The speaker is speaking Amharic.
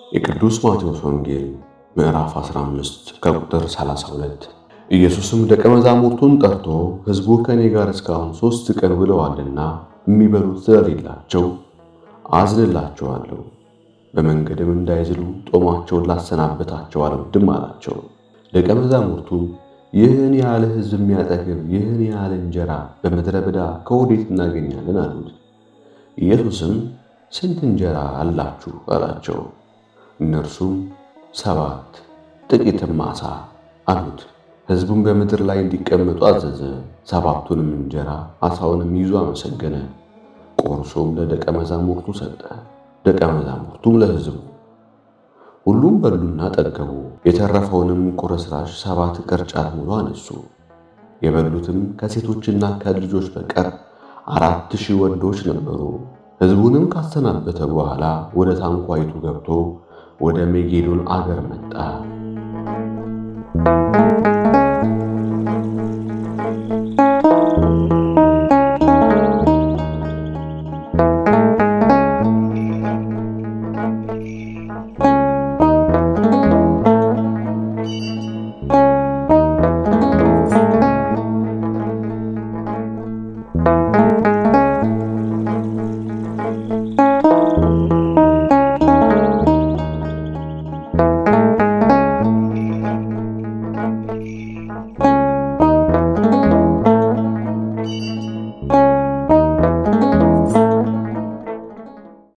የቅዱስ ማቴዎስ ወንጌል ምዕራፍ 15 ከቁጥር 32። ኢየሱስም ደቀ መዛሙርቱን ጠርቶ ሕዝቡ ከእኔ ጋር እስካሁን ሦስት ቀን ውለዋልና የሚበሉት ስለሌላቸው አዝንላቸዋለሁ፣ በመንገድም እንዳይዝሉ ጦማቸውን ላሰናበታቸው አልወድም አላቸው። ደቀ መዛሙርቱም ይህን ያህል ሕዝብ የሚያጠግብ ይህን ያህል እንጀራ በምድረ በዳ ከወዴት እናገኛለን አሉት። ኢየሱስም ስንት እንጀራ አላችሁ አላቸው። እነርሱም ሰባት ጥቂትም ዓሣ አሉት። ሕዝቡም በምድር ላይ እንዲቀመጡ አዘዘ። ሰባቱንም እንጀራ ዓሣውንም ይዞ አመሰገነ፣ ቆርሶም ለደቀ መዛሙርቱ ሰጠ፣ ደቀ መዛሙርቱም ለሕዝቡ። ሁሉም በሉና ጠገቡ። የተረፈውንም ቁርስራሽ ሰባት ቅርጫት ሙሉ አነሱ። የበሉትም ከሴቶችና ከልጆች በቀር አራት ሺህ ወንዶች ነበሩ። ሕዝቡንም ካሰናበተ በኋላ ወደ ታንኳይቱ ገብቶ ወደ ሜጌዶን አገር መጣ።